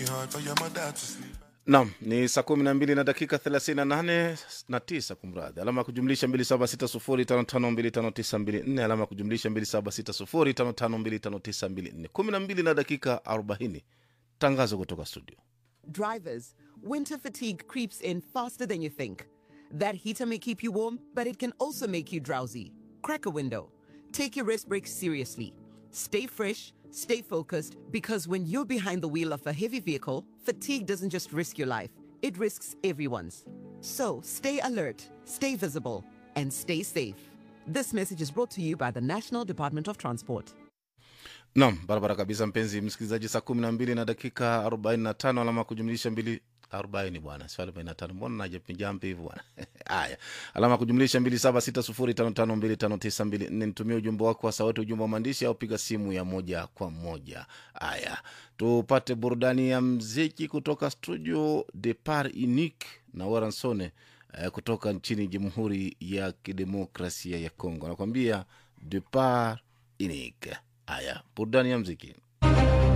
it hard for your mother to sleep. Naam, ni saa kumi na mbili na dakika thelathini na nane na tisa kumradhi, alama ya kujumlisha mbili saba sita sufuri tano tano mbili tano tisa mbili nne alama ya kujumlisha mbili saba sita sufuri tano tano mbili tano tisa mbili nne kumi na mbili na dakika arobaini tangazo kutoka studio. Drivers, winter fatigue creeps in faster than you think. That heater may keep you warm, but it can also make you drowsy. Crack a window. Take your rest breaks seriously. Stay fresh, stay focused, because when you're behind the wheel of a heavy vehicle, fatigue doesn't just risk your life, it risks everyone's. So stay alert, stay visible, and stay safe. This message is brought to you by the National Department of Transport. Naam, barabara kabisa, mpenzi msikilizaji, saa kumi na mbili na dakika arobaini na tano alama ya kujumlisha mbili arobaini bwana, sio arobaini na tano mbona najapinjampi hivi bwana? Haya, alama ya kujumlisha mbili saba sita sufuri tano tano mbili tano tisa mbili nne. Nitumie ujumbe wako wa sauti, ujumbe wa maandishi au piga simu ya moja kwa moja. Haya, tupate burudani ya mziki kutoka studio Depart Unique na Waransone eh, kutoka nchini Jamhuri ya Kidemokrasia ya Kongo, anakwambia Depart Unique. Haya, burudani ya mziki.